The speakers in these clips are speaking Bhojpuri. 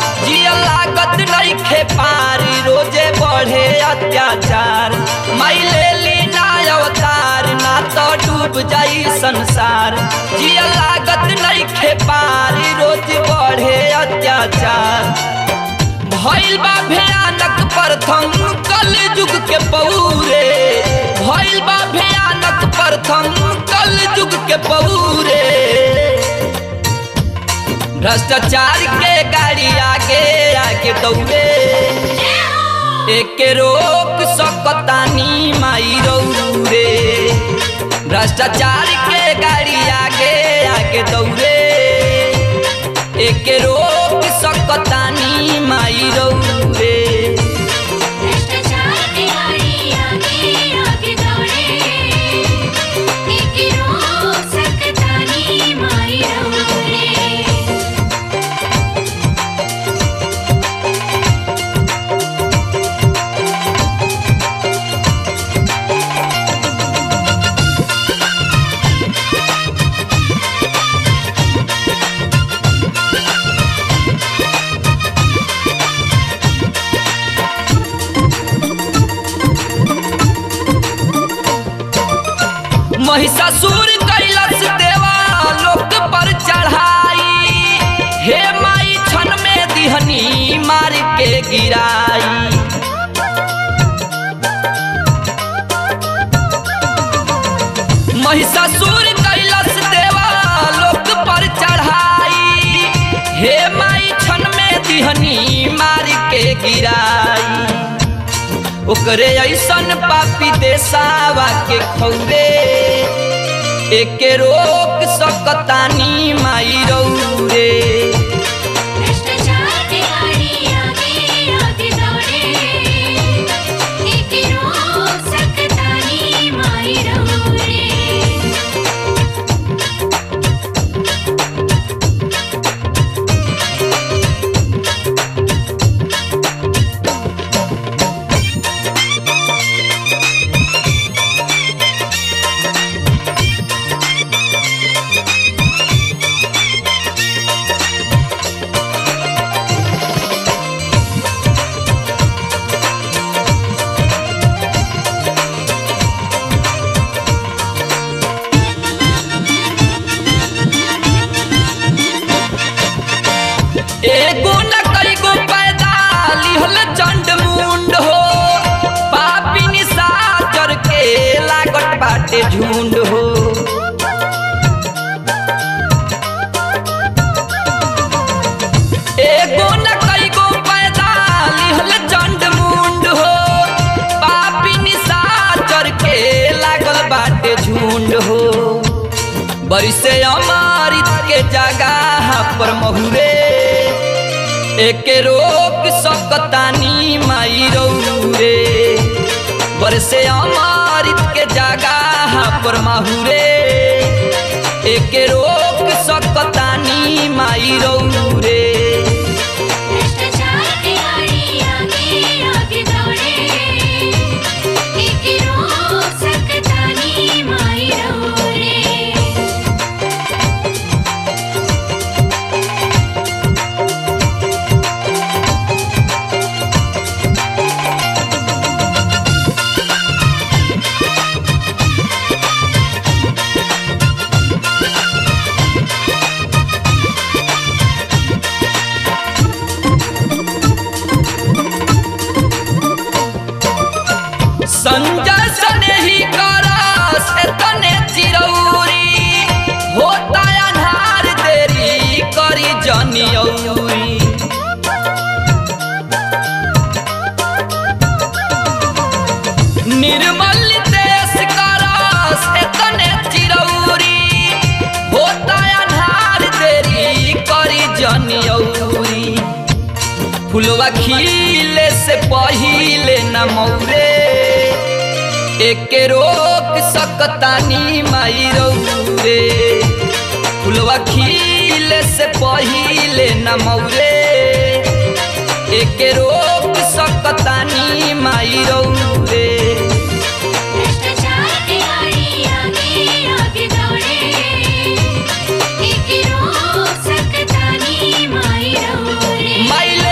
जिया लागत नइखे पारी रोजे बढ़े अत्याचार माई ले ली ना अवतार ना तो डूब जाई संसार जिया लागत नइखे पारी रोज बढ़े अत्याचार भइल बा भयानक प्रथम कल युग के पौरे भइल बा भयानक प्रथम कल युग के पौरे भ्रष्टाचार के गाड़ी आगे आगे दौड़े एके रोक सकतानी माई रौरे भ्रष्टाचार के गाड़ी आगे आगे दौड़े एके रोक सकतानी माई रौरे भ्रष्टाचार के गाड़ी आगे आगे दौड़े एक रोक सकतानी माई रौरे महिषासुर कैलस देवा लोक पर चढ़ाई हे माई छन में दिहनी मार के गिराई महिषासुर कैलस देवा लोक पर चढ़ाई हे माई छन में दिहनी मार के गिराई ओकरे ऐसन पापी देसावा के खौरे एके रोक सकतानी माई रौरे भ्रष्टाचार के गाड़ी आगे आगे दौड़े एक रोक सकतानी माई रौरे एगो न कईगो पैदा लिहल चंड मुंड हो पापी निशाचर के लागत बाटे झुंड हो एगो न कईगो पैदा लिहल चंड मुंड हो पापी निशाचर के लागल बाटे झुंड हो बरिसे अमृत के जगह पर महुरे एके रोक सकतानी माई रौरे बरसे अमृत के जगह पर महुरे एके रोक सकतानी माई रौरे भ्रष्टाचार के गाड़ी आगे आगे दौड़े एक रोक सकतानी माई रौरे संजय सने ही करस एतने चिरौरी होता अन्हार देरी करी जनियौरी निर्मल देश करस एतने चिरौरी होता अन्हार देरी करी जनियौरी फुलवा खिले से पहिले न मौरे एके रोक सकतानी माई रौरे फुलवा खिले से पहिले न मौरे एके रोक सकतानी माई रौरे भ्रष्टाचार के गाड़ी आगे आगे दौड़े एक रोक सकतानी माई रौरे माई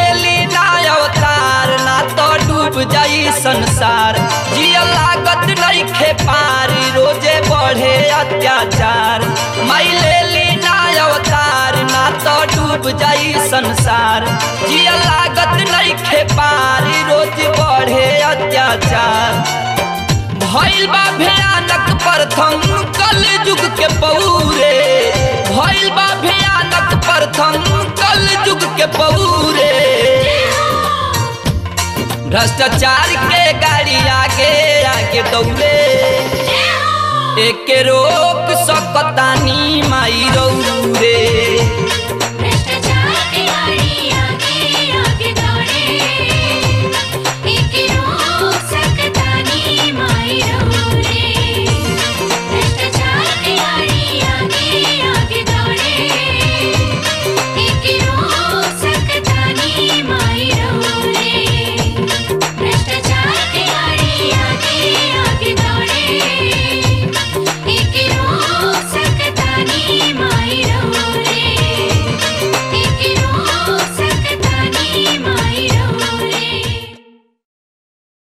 जाई संसार जिया लागत नइखे पारी रोजे बढ़े अत्याचार माई ले ली ना अवतार ना तो डूब जाई संसार जिया लागत नइखे पारी रोज बढ़े अत्याचार भइल बा भयानक प्रथम कल युग के पौरे भइल बा भयानक प्रथम कल युग के पौरे भ्रष्टाचार के गाड़ी आगे आगे दौड़े एक रोक सकतानी माई रौरे